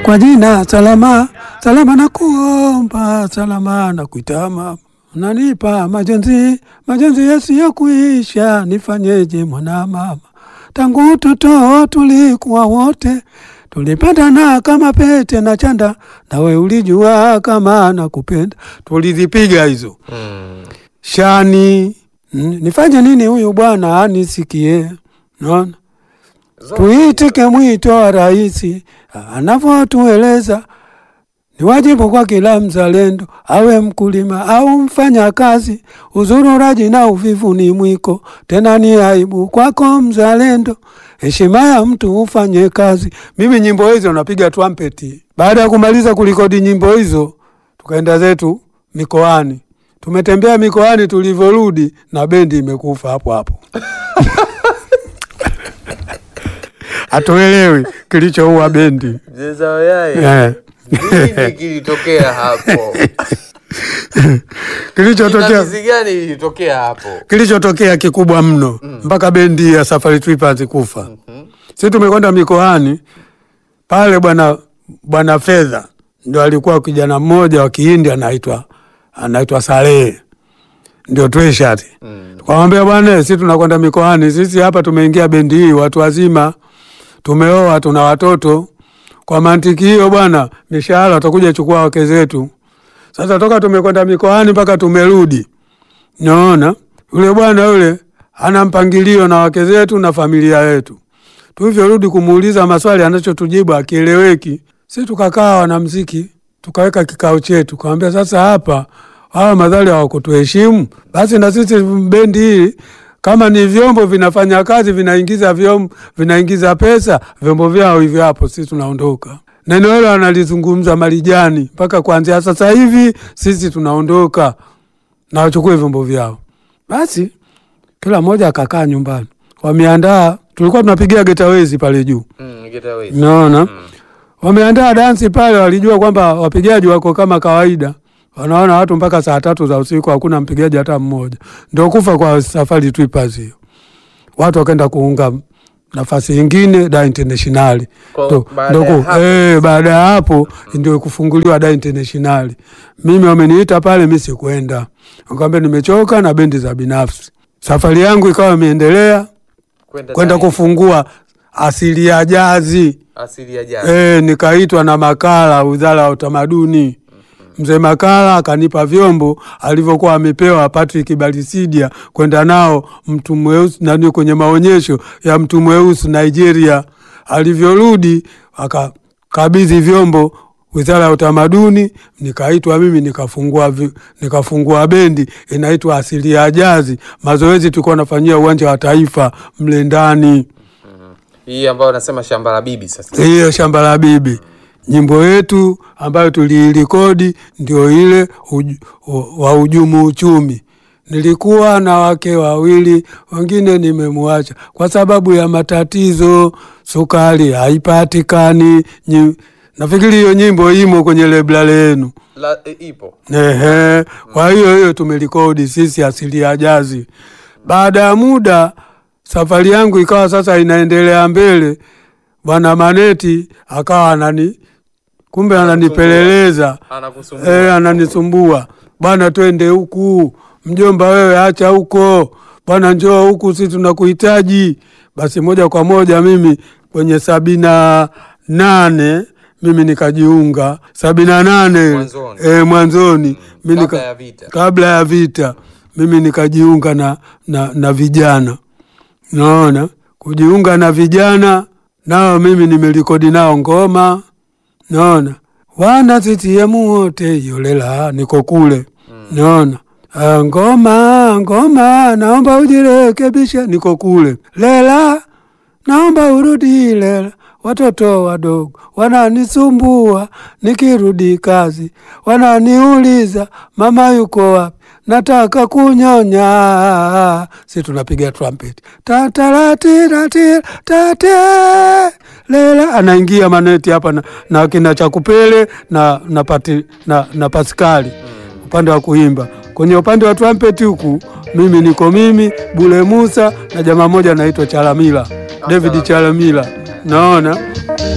kwa jina salama salama, na kuomba salama na kuitama, unanipa majonzi majonzi yasiyokuisha, nifanyeje mwana mama? Tangu utoto tulikuwa wote, tulipendana kama pete na chanda, nawe ulijua kama nakupenda. Tulizipiga hizo Mm. shani. Mm, nifanye nini huyu bwana anisikie? Naona tuitike mwito wa rais anavyotueleza ni wajibu kwa kila mzalendo, awe mkulima au mfanya kazi. Uzururaji na uvivu ni mwiko, tena ni aibu kwako mzalendo. Heshima ya mtu ufanye kazi. Mimi nyimbo hizo napiga trumpeti. Baada ya kumaliza kulikodi nyimbo hizo, tukaenda zetu mikoani. Tumetembea mikoani, tulivyorudi na bendi imekufa hapo hapo. Hatuelewi kilichoua bendi Mzee Wayai, eh. nini kilitokea hapo? Kilichotokea Jinamizi gani ilitokea hapo? kilichotokea kikubwa mno mpaka bendi ya Safari Trippers kufa. Sisi tumekwenda mikoani pale, bwana bwana Fedha ndio alikuwa kijana mmoja wa Kihindi anaitwa anaitwa Salehe, ndio Tweshati. Mm. Tukamwambia bwana, sisi tunakwenda mikoani, sisi hapa tumeingia bendi hii watu wazima, tumeoa, tuna watoto. Kwa mantiki hiyo bwana, mishahara watakuja chukua wake zetu. Sasa toka tumekwenda mikoani mpaka tumerudi, naona yule bwana yule ana mpangilio na wake zetu na familia yetu. Tulivyorudi kumuuliza maswali, anachotujibu akieleweki. Si tukakaa wanamziki, tukaweka kikao chetu, kawambia sasa hapa hawa madhali hawakutuheshimu, basi na sisi bendi hii kama ni vyombo vinafanya kazi vinaingiza vyombo vinaingiza pesa, vyombo vyao hivyo hapo, sisi tunaondoka. Neno hilo analizungumza Marijani, mpaka kuanzia sasa hivi sisi tunaondoka na wachukue vyombo vyao. Basi kila mmoja akakaa nyumbani, wameandaa. Tulikuwa tunapigia getawezi pale juu, Mm, get away. naona wameandaa dansi pale. Walijua kwamba wapigaji wako kama kawaida, wanaona watu mpaka saa tatu za usiku, hakuna mpigaji hata mmoja. Ndio kufa kwa Safari Trippers hiyo. Watu wakaenda kuunga nafasi ingine da internationali Kwa- Ndo- baada ndo ya ku- hapo eh, baada ya hapo ndio kufunguliwa da internationali. Mimi wameniita pale, mi sikwenda, nikamwambia nimechoka na bendi za binafsi. Safari yangu ikawa imeendelea kwenda kwenda Tanzania. kufungua asili ya jazi asili ya jana. e, nikaitwa na Makala, wizara ya utamaduni. Mzee Makala akanipa vyombo alivyokuwa amepewa Patrick Balisidia kwenda nao mtu mweusi nani kwenye maonyesho ya mtu mweusi Nigeria. Alivyorudi akakabidhi vyombo wizara ya utamaduni, nikaitwa mimi nikafungua, vi- nikafungua bendi inaitwa Asili ya Jazi. Mazoezi tulikuwa nafanyia uwanja wa Taifa mle ndani Hii ambayo nasema shamba la bibi sasa. hiyo shamba la bibi. Nyimbo yetu ambayo tuliirekodi ndio ile uj, u- wa ujumu uchumi. Nilikuwa na wake wawili, wengine nimemwacha kwa sababu ya matatizo, sukari haipatikani. Nyi- Nafikiri hiyo nyimbo imo kwenye lebla lenu. La, e, ipo. Ehe, kwa hiyo hiyo tumerekodi sisi asili ya jazi. Baada ya muda safari yangu ikawa sasa inaendelea mbele, bwana Maneti akawa anani kumbe ananipeleleza Anakusumbua. eh, ananisumbua bwana, twende huku mjomba, wewe acha huko bwana, njoo huku, si tunakuhitaji. Basi moja kwa moja mimi kwenye sabini na nane mimi nikajiunga sabini na nane Mwanzoni. eh, mwanzoni mimi Kabla nika- ya vita. kabla ya vita mimi nikajiunga na, na, na vijana naona kujiunga na vijana nao mimi nimerekodi nao ngoma naona wana CCM wote yolela niko kule naona Ah, ngoma ngoma naomba ujirekebishe niko kule lela naomba urudi lela watoto wadogo wananisumbua nikirudi kazi wananiuliza mama yuko wapi nataka kunyonya si tunapiga trumpet tataratirati tate lela anaingia maneti hapa na, na kina chakupele na, na, pati, na, na paskali upande wa kuimba kwenye upande wa trumpet huku mimi niko mimi Bule Musa na jamaa moja anaitwa Chalamila David Chalamila naona